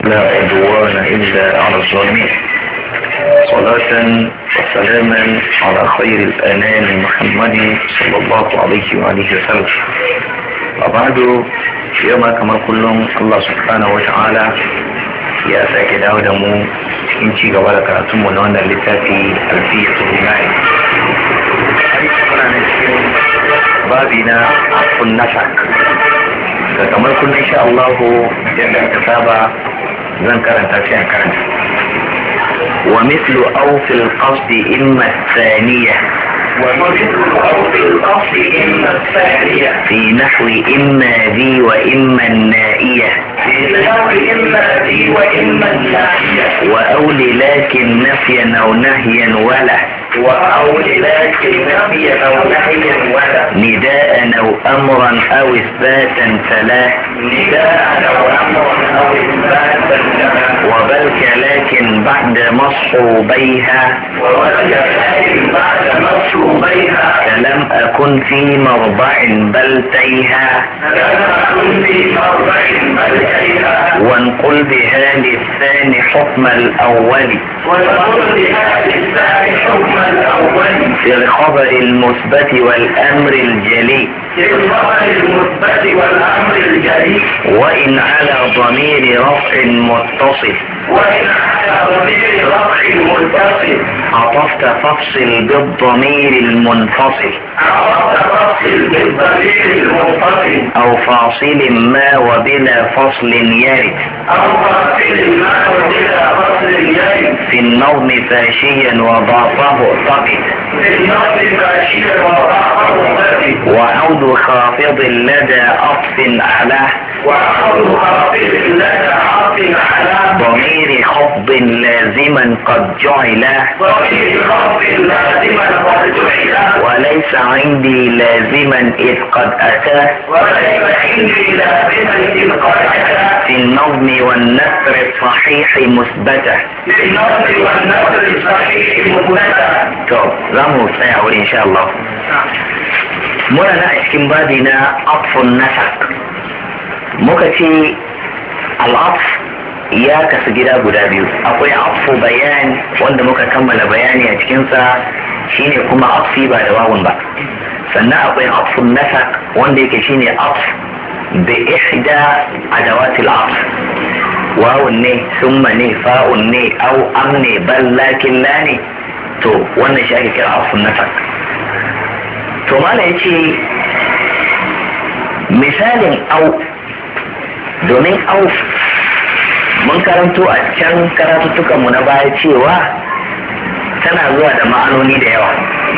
لا عدوان إلا على الظالمين صلاة وسلاما على خير الأنام محمد صلى الله عليه وآله وسلم وبعد يوم كما كلهم الله سبحانه وتعالى ya sake dawo da mu cikin ci gaba da karatunmu na wannan littafi alfiyatul rimai muna nan cikin babi na afun nasak da kamar kullum insha Allah yadda aka saba zan karanta sai an karanta wa mithlu aw fil qasd imma thaniya ومثل أو في الأصل إما الثانية في نحو إما ذي وإما النائية في النحو إما ذي وإما الناحية وأول لكن نفيا أو نهيا ولا وأو لكن نفيا أو نهيا ولا نداء أو أمرا أو إثباتا فلا نداء أو أمرا أو إثباتا لها وبلك لكن بعد مصحوبيها ووجد لكن بعد مصروبيها فلم أكن في مرضع بل تيها كما في مرضع ملكيها وانقل بها للثاني حكم الأول وتقول بهذه الثاني حكم الأول في الخبر المثبت والأمر الجلي في الخبر المثبت والأمر الجلي وإن على ضمير رفع متصل وإن على ضمير رفع متصل عطفت فافصل بالضمير المنفصل عرفت فصل بالضمير المنفصل أو فاصل ما وبلا فصل يرد أو فاصل ما وبلا فصل يرد في النظم فاشيا وضعفه اعتقد في النص ماشيا وضعفه ثبت وعود خافض لدى أطف على وعرض خاطب لك عاطل على ضمير خفض لازما قد جعل ضمير خاطب لازما قد جعل وليس عندي لازما إذ قد أتى وليس عندي لازما إذ قد أتى في النظم والنثر الصحيح مثبتة في النص والنصر الصحيح مثبتا to za mu tsaya wuri insha Allah muna na a cikin babi na afun nasak muka ce al'af ya kasu gida guda biyu akwai afu bayan wanda muka kammala bayani a cikinsa shine kuma afi ba da wawun ba sannan akwai afun nasak wanda yake shine af da ihda adawatil af wawun ne summa ne fa'un ne au am ne bal lakin la ne to wannan shi ake kira afun nasak to mala ya ce misalin au domin au mun karanto a can karatuttukanmu na baya cewa tana zuwa da ma'anoni da yawa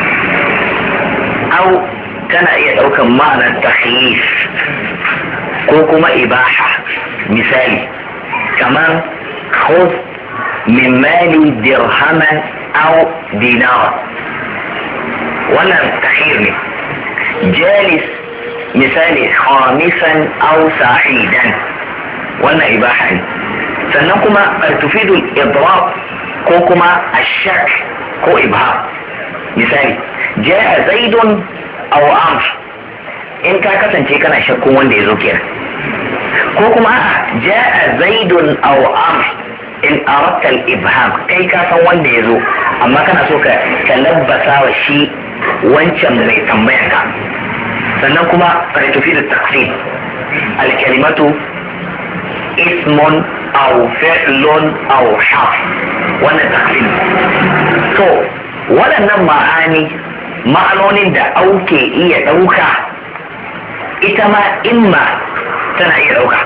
au tana iya ɗaukan ma'anar tahyif ko kuma ibaha misali kamar khudh min mali dirhaman au dinara wannan tahir ne jalis misali khamisan aw sa'idan wannan ibaha ne sannan kuma tufidul idrab ko kuma ashak ko ibham misali ja'a zaidun aw amr in ka kasance kana shakkun wanda ya zo kenan ko kuma a'a ja'a zaidun aw amr in aratta al-ibham kai ka san wanda ya zo amma kana so ka ka labbasa wa shi wancan mai tambayar ka sannan kuma ka tafi da taqsim al-kalimatu ismun aw fi'lun aw harf wannan taqsim to waɗannan ma'ani ma'anonin da auke iya ɗauka ita ma imma tana iya ɗauka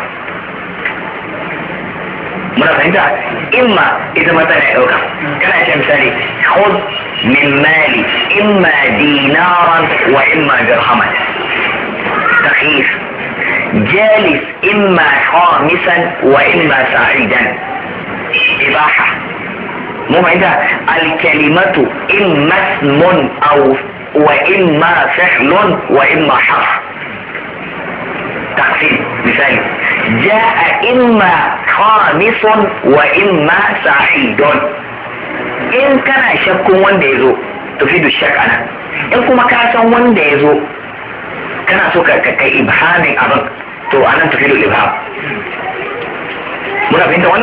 muna fahimta imma ita ma tana ɗauka kana ce misali khud min mali imma dinaran wa imma dirhaman takhif jalis imma khamisan wa imma sa'idan ibaha mu fahimta alkalimatu imma ismun aw wa imma fi'lun wa imma harf تقسيم مثالي جاء إما خامس وإما سعيد إن كان شك wanda ya zo tufidu shak ana in kuma ka san wanda ya zo kana so ka kai ibhamin abin to anan tufidu ibham muna fahimta